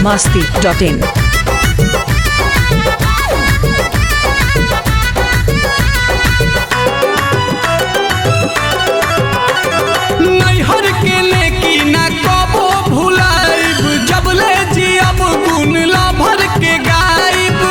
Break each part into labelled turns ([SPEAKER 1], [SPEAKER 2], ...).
[SPEAKER 1] masti.in.
[SPEAKER 2] नैहर के नेकी ना कबो भुलाइब जबले जियब गुण ला भर के गाइब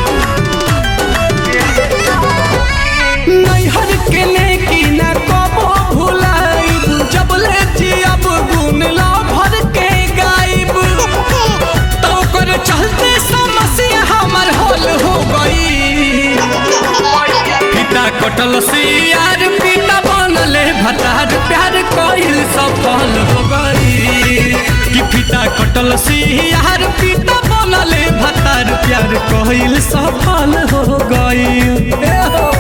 [SPEAKER 2] नैहर के नेकी ना कबो भुलाइब जबले जियब गुण ला भर के गाइब तो ओकर चलते समस्या हमर हल हो गई पिता कटल सियार पिता बनले भतार प्यार कइल सफल हो गई कि पिता कटल सियार पिता बनले भतार प्यार कइल सफल हो गई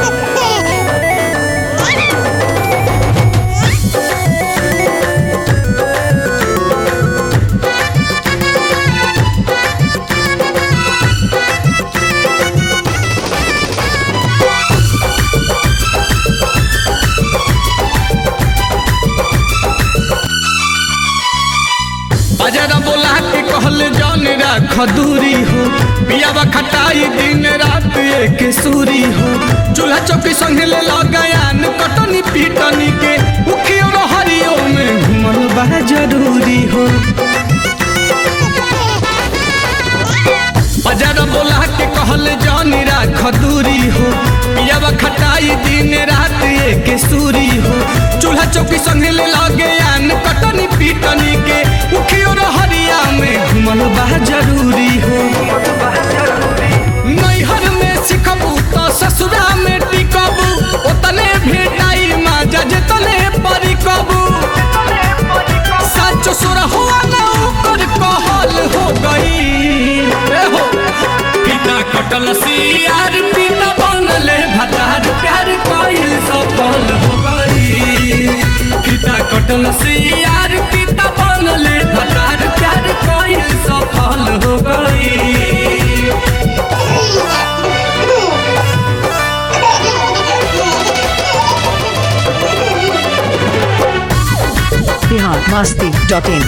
[SPEAKER 2] बाजारा बोला के कहल जौन राख दूरी हो पियावा खटाई दिन रात एक सूरी हो चूल्हा चौकी संगे ले लगायान कटनी पीटनी के उखियो हरियो में घुमल बा जरूरी हो बाजारा बोला के कहल जौन राख दूरी हो पियावा खटाई दिन रात एक सूरी हो चूल्हा चौकी संगे ले लगायान कटनी पीटनी के उखियो हरिया में घुमल बा जरूरी हो नैहर में सिखबू तो ससुरा में टिकबू ओतने भेटाई माजा जेतने परिकबू सच सुर हुआ ना ओकर कहल हो गई ए हो पिता कटल सियार पिता बनले भतार प्यार कइल सफल हो गई पिता कटल सियार पिता बनले भतार प्यार कइल सफल हो गई
[SPEAKER 1] Bihar masti.in.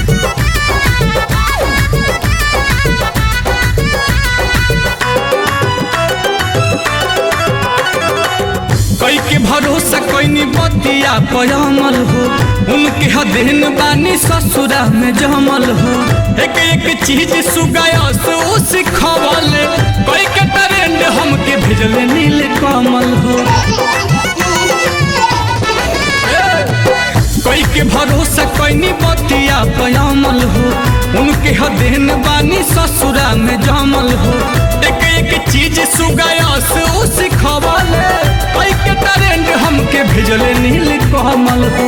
[SPEAKER 2] कई के भरोसा कैनी बतिया पयमल हो उनके हदेन बानी ससुरा में जमल हो एक एक चीज सुगाया सो सिखवल कई के ट्रेंड हमके भेजले नील कमल हो कोई के भरोसा कैनी बतिया पयामल हो उनके हदेन बानी ससुरा में जमल हो एक एक चीज सुगाया से ओ सिखवल कोई के ट्रेंड हमके भेजले नील कमल हो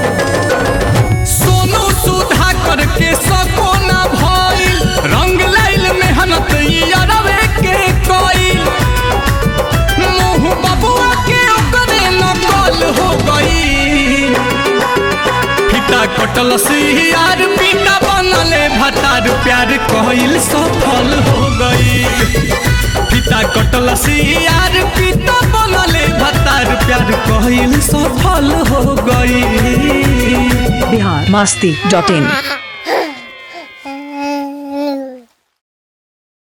[SPEAKER 2] सोनू सुधा करके सको ना भइल रंग लाइल मेहनत ई अरवे के कइल मुँह बबुआ के ओकरे नकल हो गई पिता कटल सियार पिता बनले भतार प्यार कइल सफल हो गई पिता कटल सियार पिता बनले भतार प्यार कइल सफल हो गई
[SPEAKER 1] Bihar masti.in.